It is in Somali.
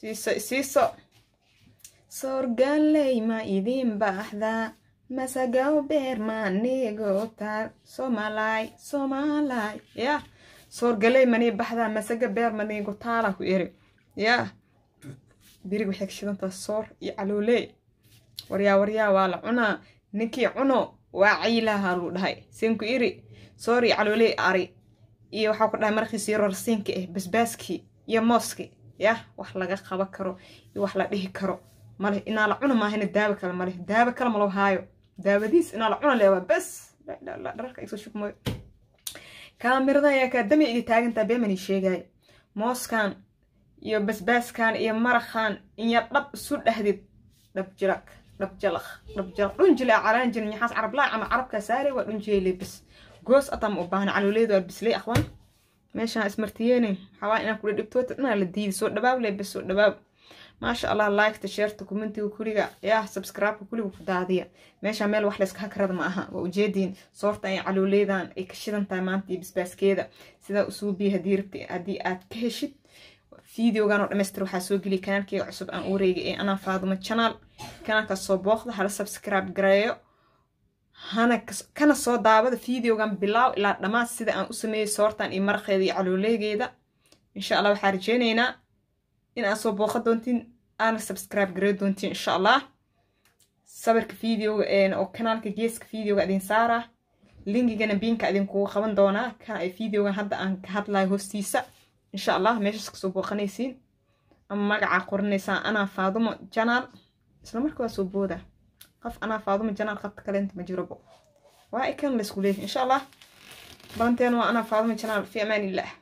siiso isiiso soorgaaley ma idiin baaxdaa masagaw beer maanigo taal soomalaay soomalaay yaa soorgaley manii baxdaa masaga beer manigo taala ku eri yaa birig waxay ka shidantaa soor iyo calooley waryaa waryaa waa la cunaa ninkii cuno waa cayilaha luu dhahay sinku iri soor iyo calooley ari iyo waxaa ku dhahay markiisi rorsiinka ah basbaaskii iyo mooski yah wax laga qaban karo iyo wax la dhihi karo male inaa la cuna maahina daawo kale male daawo kale malo haayo daawadiis inaa la cuna leewaa bas dhararka igsoo shubmooyo kaamirada ayaa kaadami iga taagantaa beemani sheegaayo mooskan iyo basbaaskan iyo maraqan iyo dhab isu dhahdid dhab jirak dhab jalaq dhab jalaq dhunjile calaan jirin yaxaas carablaa ama carabkaa saare waa dhunjile bas goos atam u baahan calooleedu waa bisley aqwan meeshaan ismartiyeene waxaa inaan kula dhibtoota dhanaa la diidi soo dhawaab le bas soo dhawaab maasha allah liketa sheerta commentiga kuliga yaa subscribe-ka kuliga ku daadiya meeshaan meel wax layska hakarada ma aha waa ujeediin soorta ay calooleedan ay ka shidan tahay maanta iyo basbaaskeeda sidaa usuubiya haddii rabti haddii aad ka heshid fideogan oo dhamaystir waxaa soo geliya kanaalkeyga cusub aan wareegay ee anaa faadumo channel kanaalkaas soo booqda hala subscribe gareeyo hana kana soo daawada fideogan bilaaw ilaa dhammaad sida aan u sameeyey soortan iyo maraqeeda iyo calooleegeeda insha allah waxaa rajeyneynaa in aad soo booqa doontiin aana subscribe garey doontiin insha allah sawirka videoga oo kanaalka geeska videoga idin saaraa linkigana biinka idinkugu qaban doonaa kan ay videogan hadda aan ka hadlayo hoostiisa insha allah meeshaas kasoo booqanaysiin ama magacaa qoranaysaan anaa faadumo janaal isla marka waa soo booda qof anaa faadumo janaal qabta kaleenta ma jirobo waa ikan laysku leeyahay insha allah balanteen waa anaa faadumo janaal fi amaan illah